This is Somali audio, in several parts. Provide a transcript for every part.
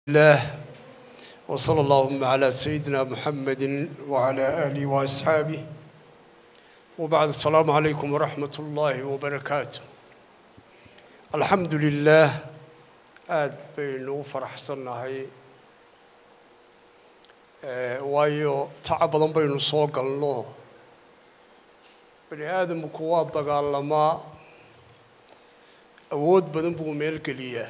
الله وصلى اللهم على سيدنا محمد وعلى آله وأصحابه وبعد السلام عليكم ورحمة الله وبركاته الحمد لله aad baynu u faraxsannahay waayo tacab badan baynu soo galno bani aadamku waa dagaalamaa awood badan buu meelgeliyaa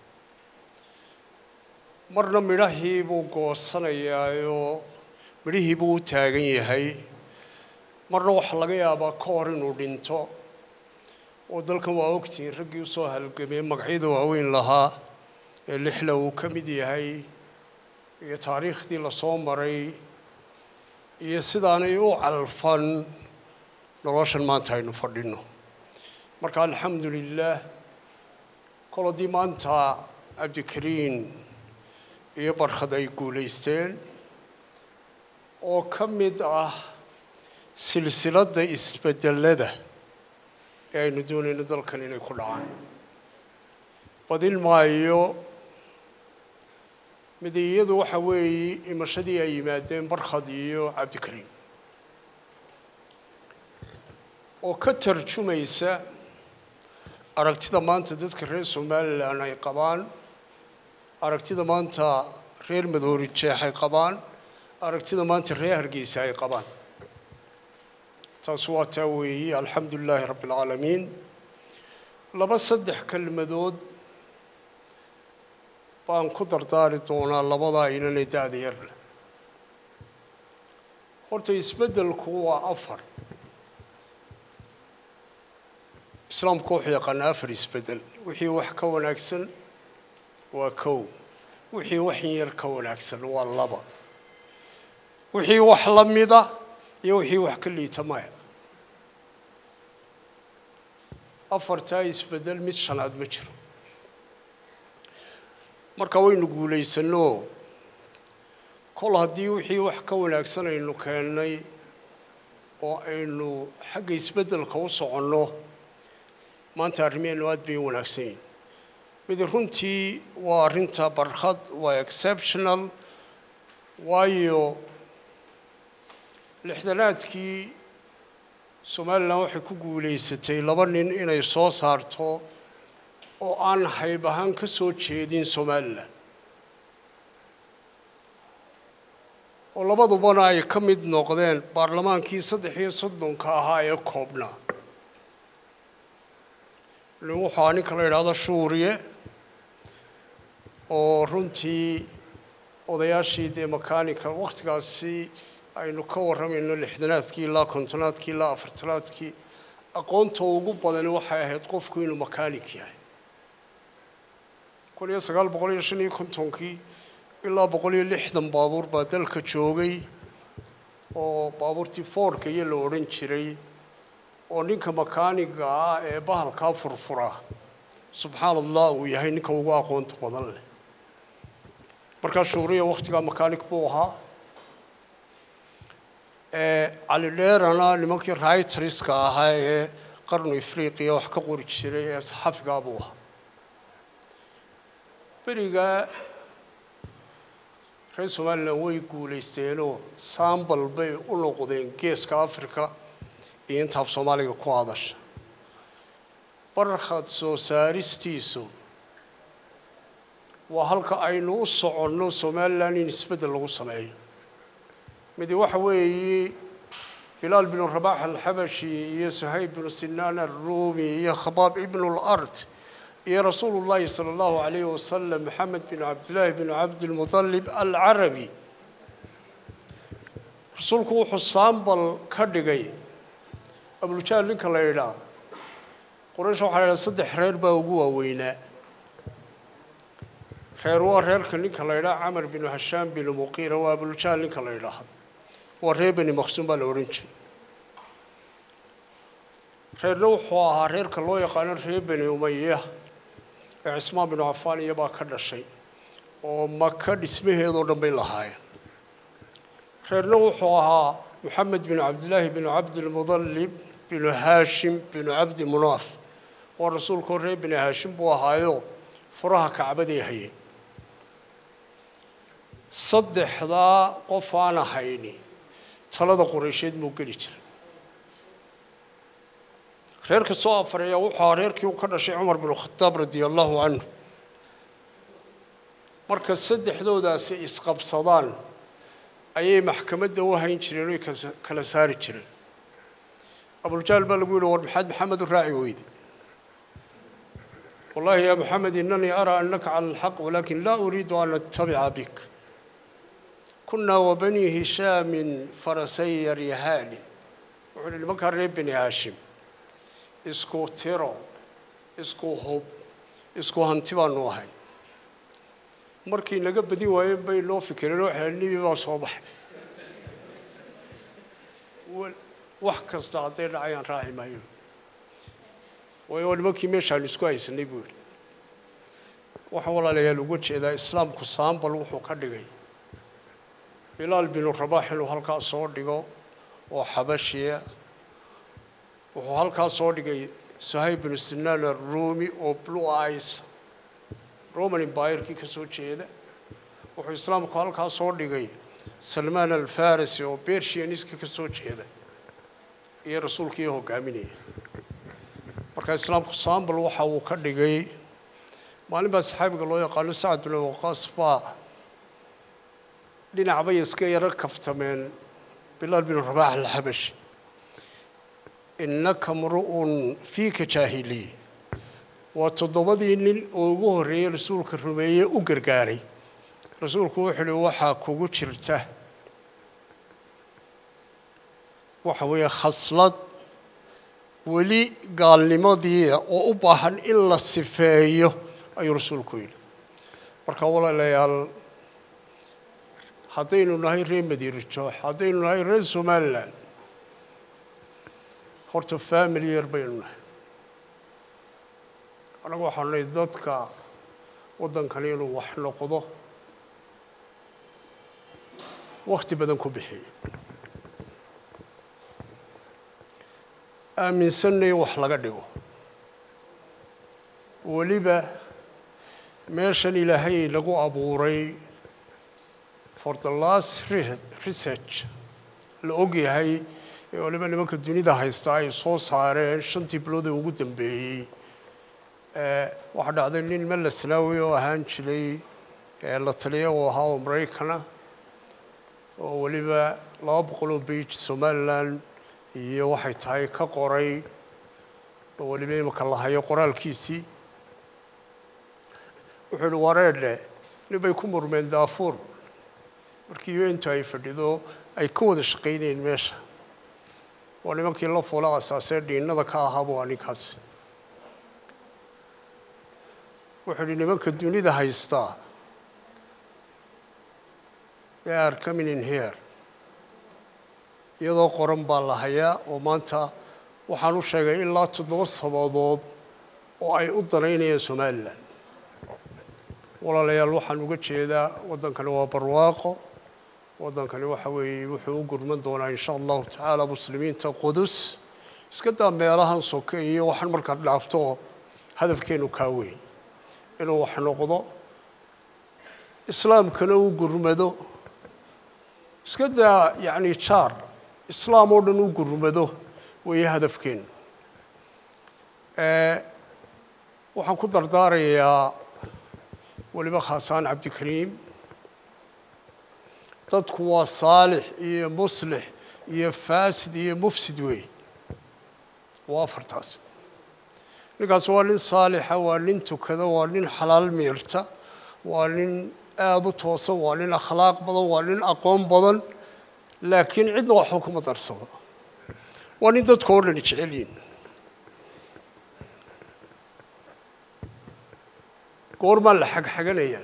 marna midhahii buu goosanayaayoo midhihii buu u taagan yahay marna waxaa laga yaabaa ka hor inuu dhinto oo dalkan waa ogtihiin raggii usoo halgamay magacyada waaweyn lahaa ee lixla uu ka mid yahay iyo taariikhdii lasoo maray iyo sidaanay u calfan noloshan maanta aynu fadhino marka alxamdu lilah kol haddii maanta cabdikariin iyo barkhad ay guulaysteen oo ka mid ah silsiladda isbedelada ee aynu doonayno dalkan inay ku dhacaan badin maayo midiyadu waxa weeye imashadii ay yimaadeen barkhad iyo cabdikariim oo ka tarjumaysa aragtida maanta dadka reer somalilan ay qabaan aragtida maanta reer madoori jeex ay qabaan aragtida maanta reer hargeysa ay qabaan taas waa taa weeye alxamdu lilaahi rabbi alcaalamiin laba saddex kelmadood baan ku dardaari doonaa labadaa inanay da-da yarle horta isbeddelku waa afar islaamku wuxuu yaqaanaa afar isbeddel wixii wax ka wanaagsan waa kow wixii wax in yar ka wanaagsan waa laba wixii wax la mida iyo wixii wax ka liita maya afartaa isbeddel mid shanaad ma jiro marka waynu guulaysanno kol haddii wixii wax ka wanaagsan aynu keennay oo aynu xagga isbeddelka u soconno maanta arrimeenu aad bay u wanaagsan yihin mid runtii waa arrinta barkhad waa exceptional waayo lixdanaadkii somalilan waxay ku guulaysatay laba nin inay soo saarto oo aan hayb ahaan ka soo jeedin somalilan oo labadubana ay ka mid noqdeen baarlamaankii saddex iyo soddonka ahaa ee koobnaa nin wuxua ninka la yidhaahdo shuuriye oo runtii odayaashii dee makanika wakhtigaasi aynu ka warramayno lixdanaadkii ilaa kontonaadkii ilaa afartanaadkii aqoonta ugu badani waxay ahayd qofku inuu makaanik yahay kun iyo sagaal boqol iyo shan iyo kontonkii ilaa boqol iyo lixdan baabuur baa dalka joogay oo baabuurtii foorka iyo la odhan jiray oo ninka makaaniga ah ee bahalkaa furfura subxaan allah uu yahay ninka ugu aqoonta badan leh markaa shuuriya wakhtigaa makaanik buu ahaa cali dheerana nimankii raytriska ahaa ee qarnu ifriqiya wax ka qori jiray ee saxafigaa buu ahaa berigaa reer somalilan way guulaysteenoo saambal bay u noqdeen geeska africa iyo intaaf soomaaliga ku hadasha barkhad soo saaristiisu waa halka aynu u soconno somalilan in isbeddel lagu sameeyo midi waxa weeye bilaal binu rabax alxabashi iyo suhayb binu sinaan alruumi iyo khabaab ibnu lard iyo rasuulu llahi sala allahu calayhi wasalam maxamed binu cabdillaahi binu cabdilmutalib alcarabi rasuulku wuxuu saambal ka dhigay abuljahl ninka la yidhaah quraysh waxaa la yidhaha saddex reer baa ugu waaweynaa reer waa reerka ninka la yidhaha camar binu hashaam binu muqiira waa abuljahl ninka la yidhaahdo waa reer beni maqsuum baa la odhan jiray reerna wuxuu ahaa reerka loo yaqaano reer beni umaya ee cismaan binu cafaan iyabaa ka dhashay oo maka dhismaheedoo dhan bay lahaayeen reerna wuxuu ahaa moxamed binu cabdillaahi binu cabdilmudallib binu haashim binu cabdi munaaf waa rasuulkoo reer bini haashim buu ahaayo furaha kacbaday hayeen saddexdaa qof aan ahayni talada qoraysheed muu geli jiray reerka soo afareeya wuxuu ahaa reerkii uu ka dhashay cumar binu khadaab radia allahu canhu marka saddexdoodaasi isqabsadaan ayay maxkamadda u hayn jireen oy kala saari jireen abuljahl baa lagu yihi war maxaad maxamed u raaci weyde wallahi ya maxamed inanii araa anaka cala alxaq walakin laa uriidu an attabica bik kunaa wabani hishaamin farasay yaryahaani wuxuu yihi nimankaa reer beni haashim isku tiro isku hub isku hanti baanu ahay markii naga badin waayeen bay noo fikireen oo xeelnibi baa soo baxay wax kasta hadday dhacayaan raaci maayo waayo nimankii meeshaanu isku haysanay buu yihi waxaa walaalayaal uga jeedaa islaamku saambal wuxuu ka dhigay bilaal binu rabaax inuu halkaa soo dhigo oo xabashiya wuxuu halkaa soo dhigay sahayb binu sinaan arumi oo blue ice roman embayerkii ka soo jeeda wuxuu islaamku halkaa soo dhigay salmaan alfarisi oo bershianiska ka soo jeeda iyo rasuulkii hogaaminaya marka islaamku sambal waxa uu ka dhigay maalin baa saxaabiga loo yaqaano sacad bin waqaas baa dhinac bay iska yaro kaftameen bilaal bin rabaax alxabashi innaka mru'un fiika jaahiliy waa toddobadii nin oo ugu horreeyey rasuulka rumeeye u gargaaray rasuulku wuxuu uhi waxaa kugu jirta waxa weeye khaslad weli gaalnimadii oo u baahan in la sifeeyo ayuu rasuulku yidhi marka walaalayaal haddaynu nahay reer madiina joox haddaynu nahay reer somalilan horta family yar baynu nahay annagu waxaanu nahay dadka waddankani inuu wax noqdo wakti badan ku bixiyo aaminsanna in wax laga dhigo weliba meeshan ilaahay lagu abuuray for the last research la og yahay ee waliba nimanka dunida haysta ay soo saareen shantii bilood ee ugu dambeeyey waxaa dhacday nin melaslawi oo ahaan jiray la taliya uu ahaa oo maraykana oo weliba laba boqol oo beij somalilan iyo waxay tahay ka qoray oo weliba imika la hayo qoraalkiisii wuxuu uhi wareedhe nin bay ku murmeen daafuur markii untu ay fadhido ay ka wada shaqaynayeen meesha waa nimankii la fula asaasee dhiinada ka ahaaba waa ninkaasi wuxuu uhi nimanka dunida haystaa they are coming in here iyadoo qoran baa la hayaa oo maanta waxaan u sheegay ilaa toddoba sabadood oo ay u danaynayaan somalilan walaalayaal waxaan uga jeedaa waddankani waa barwaaqo waddankani waxa weeye wuxuu u gurman doonaa insha allahu tacaala muslimiinta qudus iska daa meelahan soke iyo waxaan markaad dhaafto hadafkeenu kaa weyn inuu wax noqdo islaamkana u gurmado iska daa yacni jaar islaam oo dhan u gurmado weeye hadafkeenu waxaan ku dardaarayaa weliba khaasaan cabdikariim dadku waa saalix iyo muslix iyo faasid iyo mufsid wey waa afartaas ninkaas waa nin saalixa waa nin tukada waa nin xalaal miirta waa nin aada u toosan waa nin akhlaaq badan waa nin aqoon badan laakiin cidna waxba kuma darsado waa nin dadka oo dhani jecel yihin goormaa la xagxaganayaa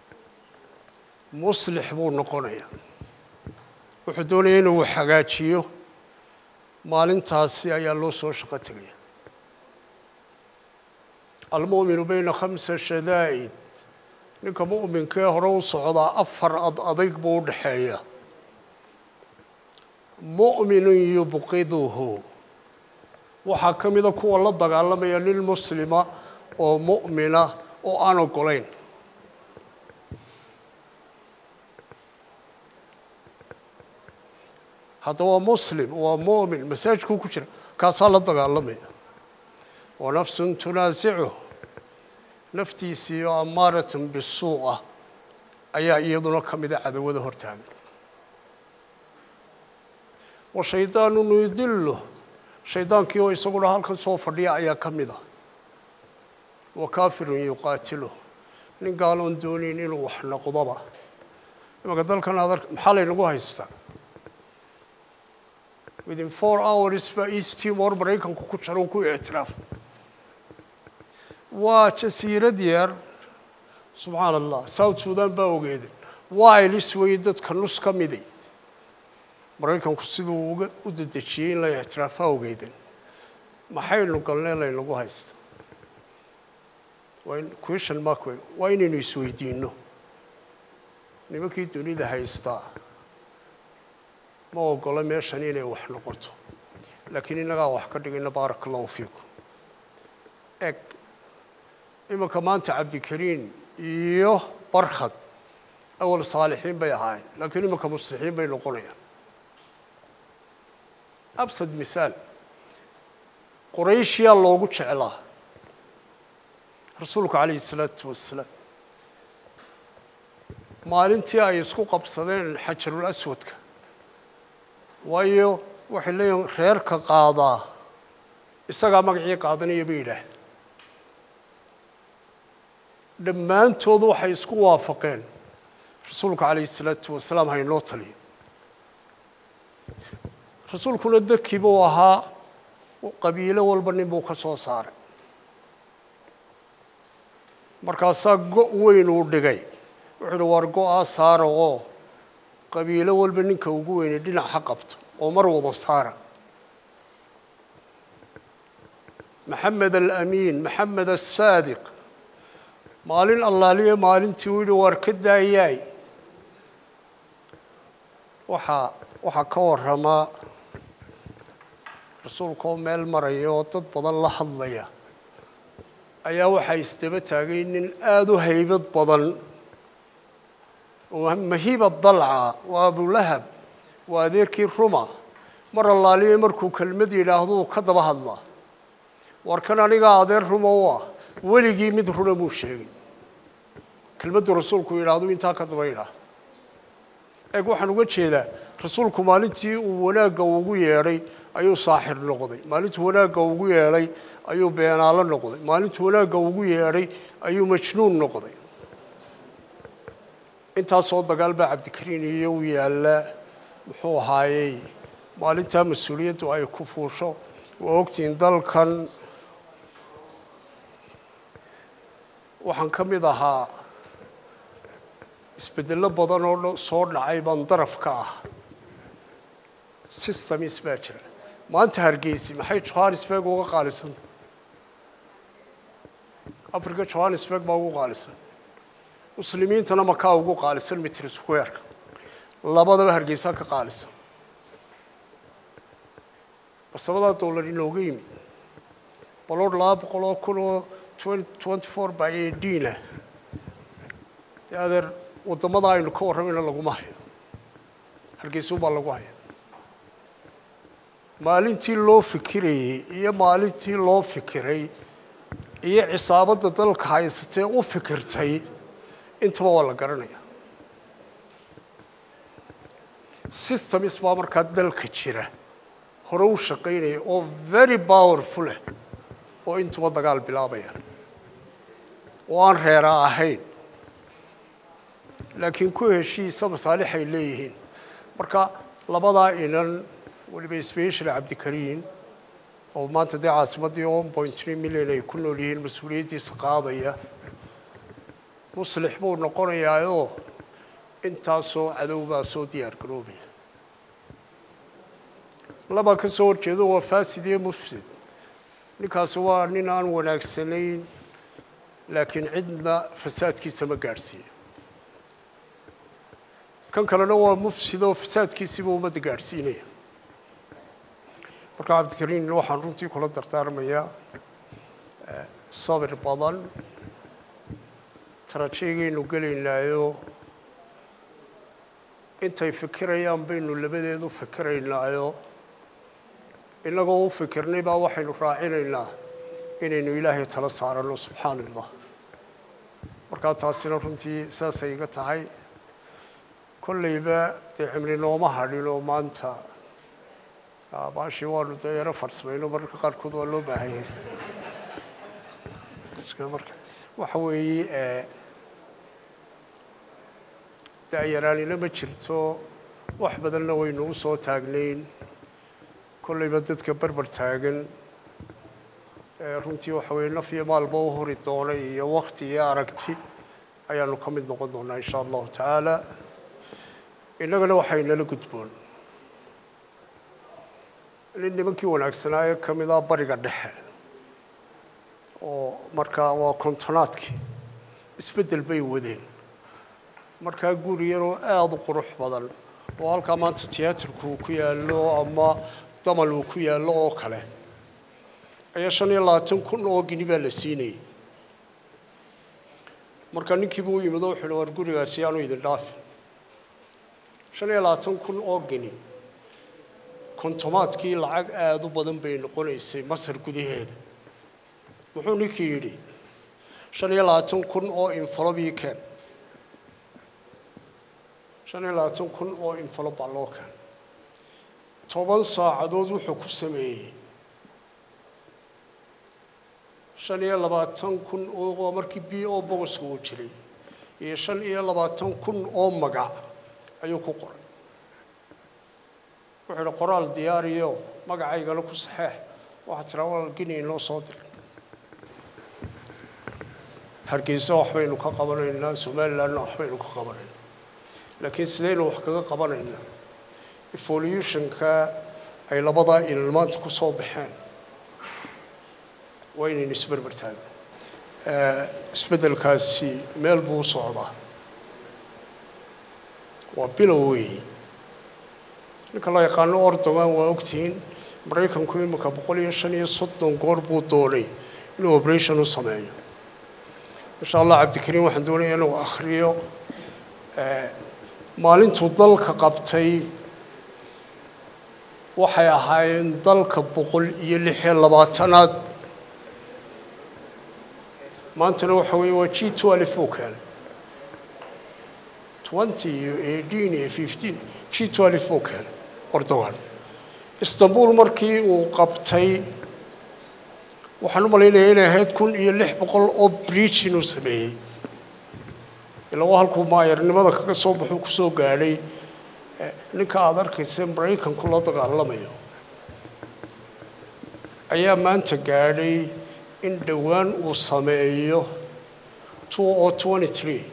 muslix buu noqonayaa wuxuu doonaya inuu hagaajiyo maalintaasi ayaa loo soo shaqo tegaya almu'minu bayna khamsa shadaa'id ninka mu'minkee hore u socdaa afar ad adayg buu u dhexeeya mu'minun yubqiduhu waxaa ka mida kuwa la dagaalamaya nin muslima oo mu'mina oo aan ogolayn hadda waa muslim waa mu'min masaajidkuu ku jira kaasaa la dagaalamaya wa nafsun tunaasicu naftiisii oo amaaratun bisuu ah ayaa iyaduna ka mida cadawada hortaagan wa shaydaanu nudilu shaydaankii oo isaguna halkan soo fadhiya ayaa ka mid a wa kaafirun yuqaatilu nin gaaloon doonayn inuu wax noqdoba imanka dalkan aad ark maxaa laynagu haystaa within four hours baa east timor maraykanku ku jaro ku ictiraaf waa jasiirad yar subxaana allah south sudan baa ogeeday waa ilis weeye dadka nus ka miday maraykanku siduu uga u dedejiyey in la ictiraafaa ogeedan maxaynu galnee laynagu haysta waa in question mark wey waa inaynu isweydiinno nimankii dunida haystaa ma ogolo meeshan inay wax noqoto laakiin innagaa wax ka dhigayna baaraka allahu fiikum eg imanka maanta cabdikariin iyo barkhad awal saalixiin bay ahaayeen laakiin imanka muslixiin bay noqonayaan absad misaal qurayshiyaa loogu jeclaa rasuulku calayhi isalaatu wassalaam maalintii ay isku qabsadeen xajarul aswadka waayo waxay leeyihin reerka qaadaa isagaa magacii qaadanaya bay yidhaah dhammaantood waxay isku waafaqeen rasuulka calayhi isalaatu wasalaam haynoo taliyo rasuulkuna daki buu ahaa qabiilo walba nin buu ka soo saaray markaasaa go' weyn uu dhigay wuxuu uhi waar go-aa saara oo qabiilo walba ninka ugu weynay dhinac ha qabto oo mar wada saara maxamed alamiin maxamed asaadiq maalin allaaliya maalintii uu yihi waar ka daayaay waxaa waxaa ka warramaa rasuulka oo meel maraya oo dad badan la hadlaya ayaa waxaa isdaba taagay nin aada u haybad badan oo mahiba dalca waa abulahab waa adeerkii ruma mar allaaliya markuu kelmad yidhaahduu ka daba hadlaa war kan anigaa adeer ruma u ah weligii mid runa muu sheegin kelmaddu rasuulku yidhaahdu intaa ka daba yidhaahdo eeg waxaan uga jeedaa rasuulku maalintii uu wanaagga ugu yeedhay ayuu saaxir noqday maalintuu wanaagga ugu yeedhay ayuu beenaalo noqday maalintuu wanaagga ugu yeedhay ayuu majnuun noqday intaasoo dagaal baa cabdikariin iyo u yaallaa muxuu ahaayey maalintaa mas-uuliyaddu ay ku fuusho waa ogtihiin dalkan waxaan ka mid ahaa isbeddello badan oo soo dhacay baan daraf ka ah systemis baa jira maanta hargeysi maxay johannesburg uga qaalisanta africa johannesburg baa ugu qaalisan muslimiintana makaa ugu qaalisan mitr squareka labadaba hargeysaa ka qaalisan barsabadaa dollar inooga yimi baloor laba boqol oo kun oo twenty four by eighteen-ah dee adeer waddamada aynu ka warramayna laguma hayo hargeysuunbaa lagu haya maalintii loo fikirayey iyo maalintii loo fikiray iyo cisaabadda dalka haysatee u fikirtay intaba waa la garanaya systems baa markaa dalka jira hore u shaqaynaya oo very powerful ah oo intuba dagaal bilaabaya oo aan reera ahayn laakiin ku heshiisa masaalix ay leeyihiin marka labadaa inan weliba special cabdikariin oo maanta dee caasimaddii one point three million ay ku nool yihiin mas-uuliyaddiisa qaadaya muslix buu noqonayaayoo intaasoo cadow baa soo diyaar garoobaya labaa ka soo horjeedo waa fasid iyo mufsid ninkaasi waa nin aan wanaagsanayn laakiin cidna fasaadkiisa ma gaadhsiiyo kan kalena waa mufsid oo fasaadkiisiiba ummadda gaadhsiinaya marka cabdikariin waxaan runtii kula dardaarmayaa sabir badan tarajeegaynu gelaynaayo intay fikirayaan baynu labadeedu fikiraynaayo innagoo u fikirnay baa waxaynu raacinaynaa inaynu ilaahay tala saaranno subxaana allah markaa taasina runtii saasay iga tahay kollayba dee cimri nooma hadhin oo maanta baashii waanu dee yaro farsmayno mararka qaarkood waa loo baahan yahay marka waxa weeye da-yaraanina ma jirto wax badanna waynu u soo taagnayn kollayba dadka berber taagan runtii waxa weye naf iyo maalba u hori doona iyo wakti iyo aragti ayaanu ka mid noqon doonaa insha allahu tacaala innagana waxaynala gudboon nin nimankii wanaagsanaaye ka mid ah bariga dhexe oo markaa waa kontonaadkii isbeddel bay wadeen markaa guri yaroo aada u qurux badan oo halkaa maanta tiyaatarku uu ku yaallo ama damal uu ku yaallo oo kale ayaa shan iyo labaatan kun oo gini baa la siinayay marka ninkiiba u yimid oo wuxu uhi war gurigaasi yaanu idin dhaafin shan iyo labaatan kun oo gini kontomaadkii lacag aada u badan bay noqonaysay masar gudaheeda muxuu ninkii yidhi shan iyo labaatan kun oo infalobii keen shan iyo labaatan kun oo infalo baa loo keen toban saacadood wuxuu ku sameeyey shan iyo labaatan kun oo markii b o bogoska uu jiray iyo shan iyo labaatan kun oo magac ayuu ku qoray wuxuu idhi qoraal diyaariyo magacaygana ku saxeex waxaa tiraa walaal gini inoo soo diray hargeysa waxbaynu ka qabanaynaa somalilandna waxbaynu ka qabanaynaa laakiin sidaynu wax kaga qabanaynaa evolutionka ay labadaa ilal maanta ku soo baxeen waa inaynu isberber taagno isbeddelkaasi meel buu u socdaa waa bilow weeyi ninka la yaqaano ordogan waa ogtihiin maraykanku imika boqol iyo shan iyo soddon goor buu doonay inuu operation u sameeyo insha allah cabdikariim waxaan doonaya inuu akhriyo maalintuu dalka qabtay waxay ahaayeen dalka boqol iyo lix iyo labaatanaad maantana waxa weeye waa g twelve buu keenay twenty iyo eighteen iyo fifteen g twelve buu keenay ordogan istanbul markii uu qabtay waxaan u malaynayaa inay ahayd kun iyo lix boqol oo bridge inuu sameeyey ilaa waa halkuu maayarnimada kaga soo baxuu kusoo gaadhay ninka aada arkaysa maraykanku la dagaalamayo ayaa maanta gaadhay in dhowaan uu sameeyo two o twenty three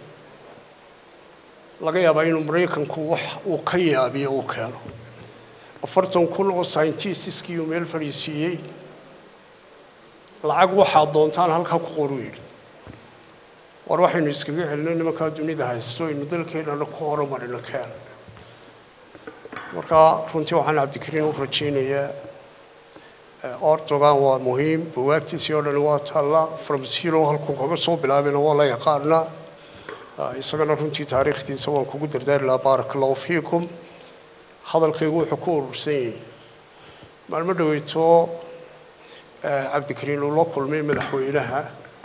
laga yaabaa inuu maraykanku wax uu ka yaabiyo uu keeno afartan kun oo scientistiskii uu meel fadhiisiiyey lacag waxaad doontaan halkaa ku qoruu yidhi war waxaynu iskaga celinay nimankaa dunida haysto aynu dalkeennana ku horumarino keen markaa runtii waxaan cabdikariin u rajaynayaa ordogan waa muhiim buwaagtiisii oo dhani waa taalla from zero halkuu kaga soo bilaabayna waa la yaqaanaa isagana runtii taariikhdiisa waan kugu dardaari lahaa baaraka allahu fiikum hadalkaygu wuxuu ku urursan yahay maalmo dhaweyto cabdikariin uu la kulmay madaxweynaha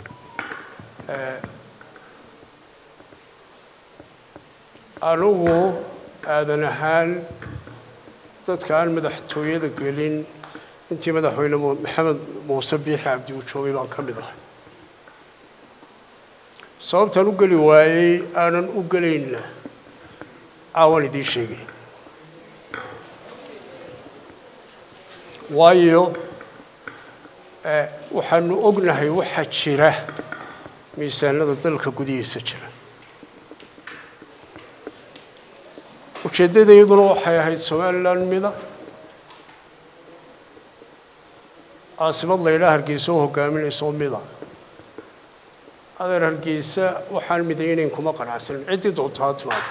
anugu aadan ahaan dadka aan madaxtooyada gelin intii madaxweyne maxamed muuse biixi cabdi uu joogay baan ka mid ahay sababtaan u geli waayey aanan u gelayna caawaan idiin sheegay waayo waxaanu ognahay waxaa jira miisaanada dalka gudihiisa jira ujeeddada iyaduna waxay ahayd somalilan mida caasimad la ydhaha hargeysa oo hogaaminayso mida adeer hargeysa waxaan midaynayn kuma qanacsanin ciddii doonto ha timaado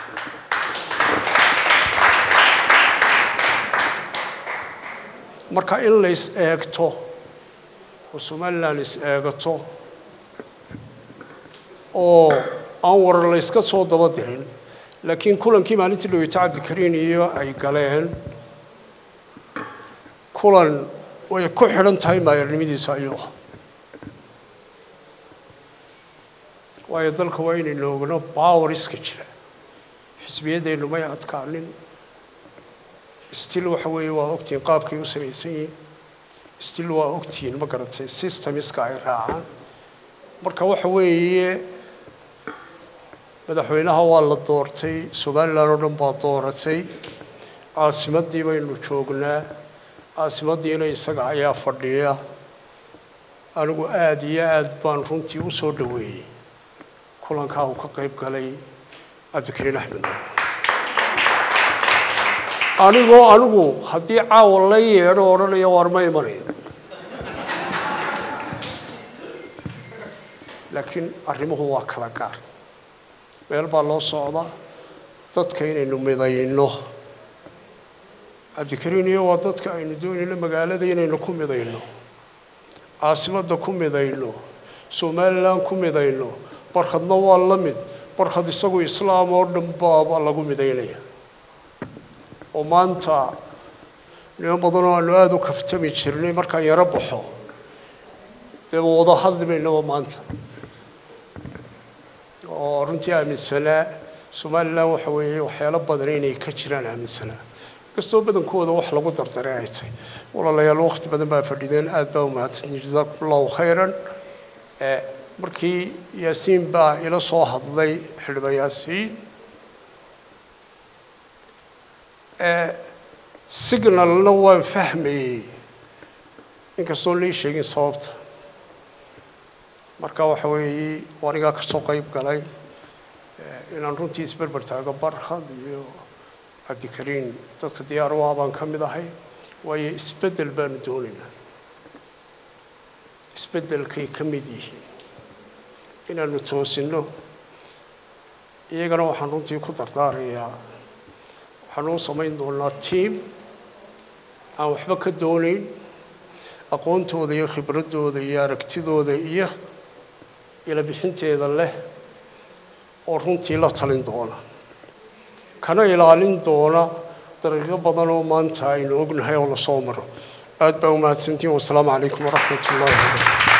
marka in la is eegto oo somalilan is eegato oo aan warar layska soo daba dirin laakiin kulankii maalintii dhaweyta cabdikariin iyo ay galeen kulan way ku xidhan tahay maayarnimadiisa ayuu ah waayo dalka waa inaynu ogno bawariska jira xisbiyadeennu may adkaanin stil waxa weeye waa ogtihiin qaabkay u samaysan yihiin stil waa ogtihiin ma garatay systemiska ay raacaan marka waxa weeye madaxweynaha waa la doortay somalilan oo dhan baa dooratay caasimaddii baynu joognaa caasimaddiina isaga ayaa fadhiya anigu aada iyo aad baan runtii u soo dhoweeyey kulankaa uu ka qayb galay cabdikariin axmed anigoo anigu haddii caawa la yeedho odhanaya waar ma imanayo laakiin arrimuhu waa kala gaar meel baa loo socda dadka inaynu midayno cabdikariin iyo waa dadka aynu doonayno magaalada inaynu ku midayno caasimadda ku midayno somalilan ku midayno barkhadna waa la mid barkhad isagu islaam oo dhan baaba lagu midaynaya oo maanta niman badan oo aanu aada u kaftami jirnay markaan yaro baxo dee wada hadli baynaba maanta oo runtii aaminsanaa somalilan waxa weeye waxyaalo badan inay ka jiraan aaminsanaa kastoo badankooda wax lagu dardaray ay tahay walaalayaal waqti badan baa fadhideen aada baa umahadsantihin jazakum allahu khayran markii yaasiin baa ila soo hadlay xildhibaan yaasiin signalna waan fahmayey inkastoo lii sheegin sababta marka waxa weeye anigaa kasoo qayb galay inaan runtii isberber taago barkhad iyo cabdikariin dadka diyaar u ah baan ka mid ahay waayo isbeddel baanu doonaynaa isbeddelkay ka mid yihiin inaanu toosinno iyagana waxaan runtii ku dardaarayaa waxaanu u samayn doonaa tiam aan waxba ka doonayn aqoontooda iyo khibraddooda iyo aragtidooda iyo ila bixinteeda leh oo runtii la talin doona kana ilaalin doona dariiqo badan oo maanta aynu ognahay oo lasoo maro aad baa umahadsantiin wasalaamu calaykum waraxmat ullahi wabarakatu